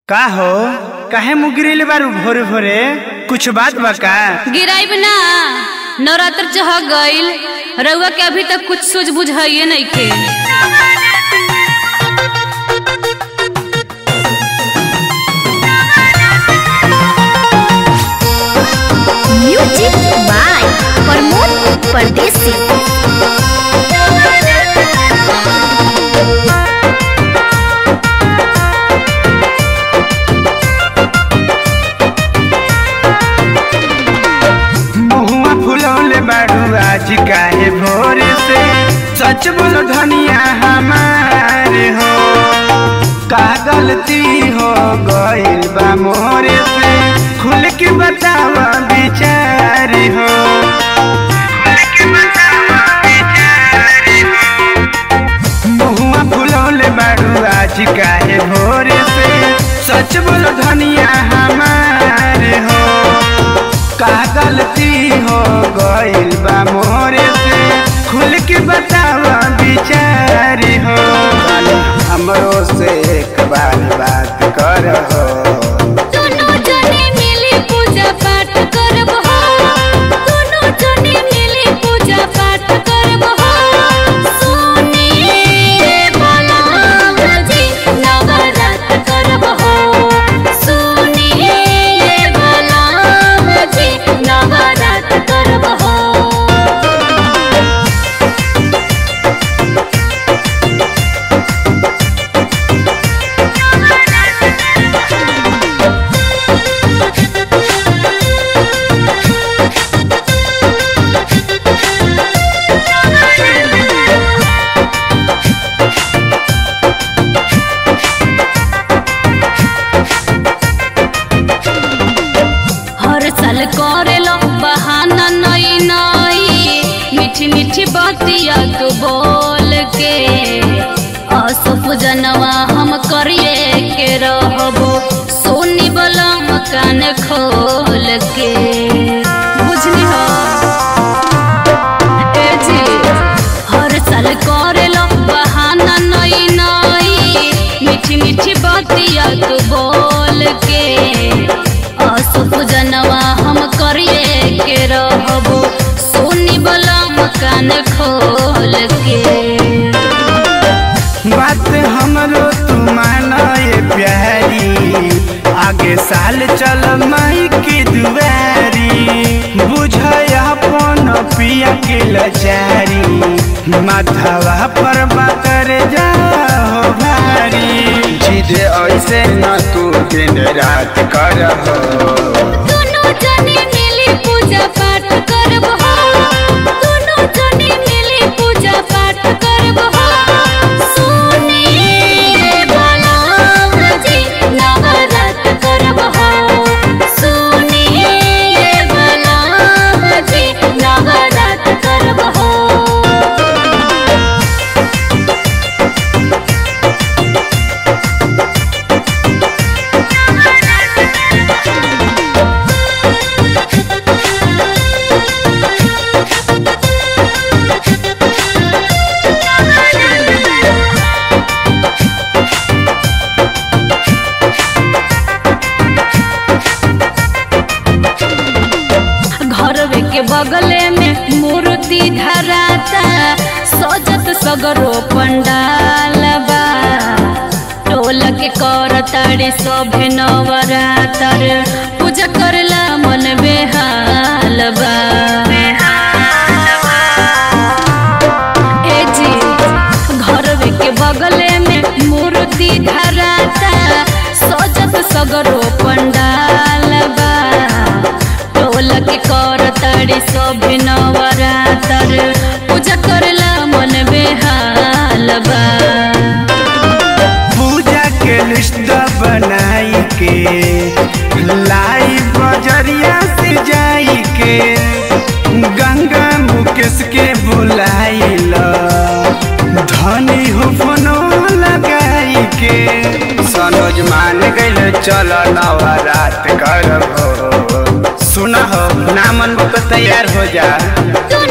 का हो काहे मुँह गिरले बारू भोरे भोरे कुछ बात बा का गिराइब ना नवरात्र चह गईल रउआ के अभी तक कुछ सूझ बुझाइए नइखे म्यूजिक बाय प्रमोद परदेसी मुहुआ फुलौले बारू आज काहे भोरे से सच बोलो धनिया हमारे हो का गलती हो गइल बा मोरे से खुल के बतावा बिचारी हो खुल के बतावा बिचारी हो मुहुआ फुलौले बारू आज काहे भोरे से सच बोलो धनिया हमारे हो का गलती हो गइल बा मोरे से खुल के बतावा बिचारी हो हमरो से एक बार बात कर हो दोनों जने मिली पूजा पाठ करब हो दोनों जने मिली पूजा पाठ करब हो सुनिए बलराम जी नवरात्र करब हो सुनिए बलराम जी नवरात्र करब हो हर साल करेलो बहाना नई नई मीठी मीठी बातिया तू बोल के असुप जनवा हम करिए के रहबो सोनी बलम कान खोल के बुझली हो ए जी हर साल करेलो बहाना नई नई मीठी मीठी बातिया तू बोल के असुप जनवा हम करिए के रहबो सोनी बलम कान खोल के बात हमरो तू माना ये प्यारी आगे साल चल माई की दुआरी बुझया अपन पिया के लचारी माथवा पर बाकर जा हो भारी जिद ऐसे न तू दिन रात कर हो दोनों जने मिली पूजा पाठ करब हो दोनों जने मिली पूजा पाठ करब हो सुनिए बलराम जी नवरात्र करब हो सुनिए बलराम जी नवरात्र करब हो घरवे के बगले में मूर्ति धराता सजत सगरो पंडाल बा टोल के कर तारे सभे नवरातर पूजा करला मन बेहाल बा ए जी घरवे के बगले में मूर्ति धराता सजत सगरो पंडाल बा टोल के कर तारी सब नवरातर पूजा करला मन बेहाल बा पूजा के लिस्ट बनाई के लाई बजरिया से जाई के गंगा मुकेश के बुलाइल धनी हो फोनो लगाई के सनोज मान गइल चल नवरात करबो सुना हो नामन को तैयार हो जा तू